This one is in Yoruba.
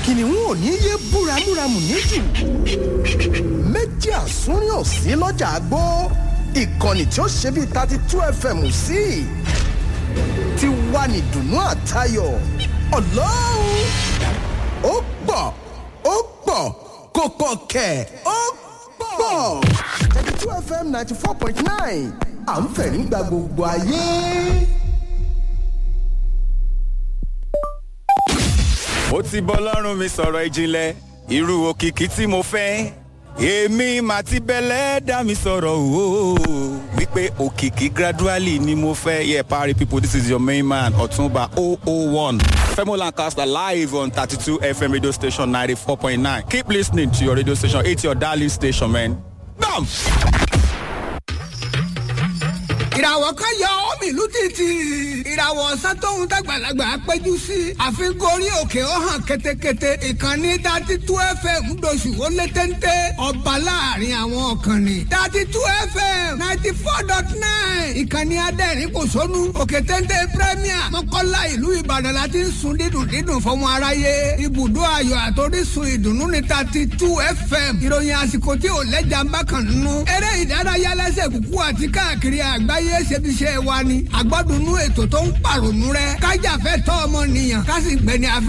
kìnìún ò ní yé búramúramù níjù méjì àsúnrín ò sí lọ́jà àgbó ìkànnì tí ó ṣe bíi thirty two fm sí ti wà ní dùnú àtayọ̀ ọlọ́run ó pọ̀ ó pọ̀ kò pọ̀ kẹ̀ ó pọ̀ thirty two fm ninety four point nine à ń fẹ̀rí gba gbogbo ayé. ó ti bọ́ lọ́rùn mi sọ̀rọ̀ ìjìnlẹ̀ irú òkìkí tí mo fẹ́ èmi mà ti bẹ̀lẹ̀ dá mi sọ̀rọ̀ o wípé òkìkí gradually ni mo fẹ́ yeah party people this is your main man ọ̀túnba 001 femo lancaster live on 32 fm radio station 94.9 keep lis ten ing to your radio station it's your darling station man. Bam! ìràwọ̀ kan yọ omi ìlú títì ìràwọ̀ ọ̀sán tóun dàgbàlagbà péjú sí àfikún orí òkè ó hàn ketekete ìkànnì dati tú fm doṣù ó lé téńté ọba láàrin àwọn ọ̀kànnì dati tú fm ninety four dot nine ìkànnì adẹ́rìn kò sónú òkè téńté premier mọ́kànlá ìlú ìbàdàn la ti ń sun dídùn dídùn fọmọ aráyé ibùdó ayọ̀ àtòrísun ìdùnnú ní dati tú fm ìròyìn àsìkò tí ò lẹ́jà ń bá kàn nínú eré ìdárayá lẹ́sẹ̀ kúkú àti káàkiri àgbáyé ayé ṣebiṣẹ́ wa ni àgbọ́dúnú ètò tó ń pàrònú rẹ kájàfẹ́ tọ́ ọmọ nìyàn ká sì gbẹni afẹ́.